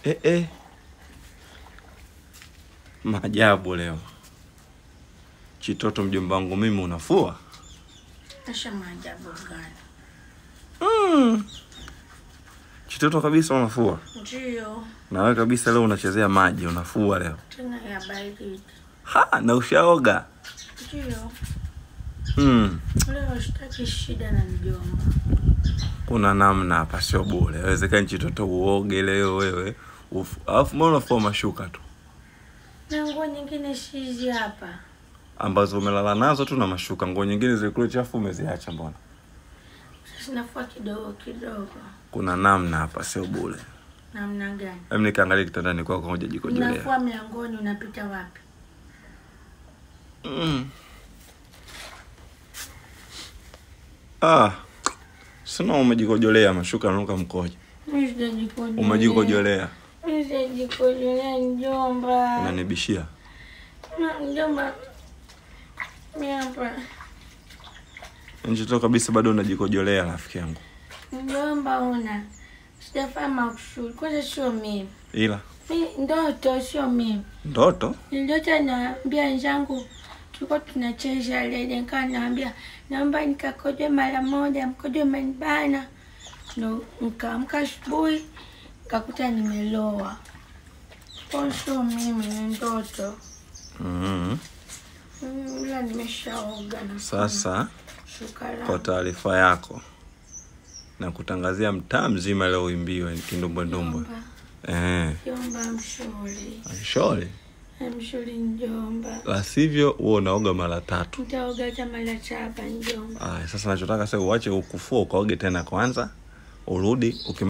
Eh, eh. Maajabu leo. Chitoto mjomba wangu mimi unafua? Asha maajabu gani? Mm. Chitoto kabisa unafua. Ndio, Na wewe kabisa leo unachezea maji unafua leo. tena ya baridi. Ha, na ushaoga. Ndio, Mm. leo sitaki shida na mjomba. Kuna namna hapa sio bure. Inawezekana chitoto uoge leo wewe. Ufu- Alafu mbona unafua mashuka tu Na nguo nyingine shizi hapa. ambazo umelala nazo tu na mashuka. Nguo nyingine zile kule chafu umeziacha mbona? Sasa nafua kidogo kidogo. Kuna namna hapa sio bure. Namna gani? Hebu nikaangalia kitandani kwako ngoja jikojolea. Unafua mlangoni unapita wapi? Mm. Ah. Sina umejikojolea mashuka nanuka mkojo. Mimi sijajikojolea. Umejikojolea. Mimi sijajikojolea mjomba. Unanibishia. Na mjomba. Mimi hapa. Njito kabisa bado unajikojolea rafiki yangu. Mjomba una. Sijafanya makusudi. Kwanza sio mimi. Ila Mi ndoto sio mimi. ndoto Niliota naambia wenzangu tulikuwa tunacheza lele, nikawa naambia naomba nikakojoe mara moja, mkojo umenibana. Ndo nikaamka asubuhi nikakuta nimeloa. Kwa sio mimi, ni ndoto. mm Mm, Ila nimeshaoga na Sasa shuka kwa langu. taarifa yako na kutangazia mtaa mzima leo uimbiwe kindumbwendumbwe. Mjomba, Eh, Mjomba mshauri, shole. mshauri mjomba. La sivyo wewe unaoga mara tatu. Nitaoga hata mara saba mjomba. Aya, sasa nachotaka sasa uache ukufua ukaoge tena kwanza, urudi uki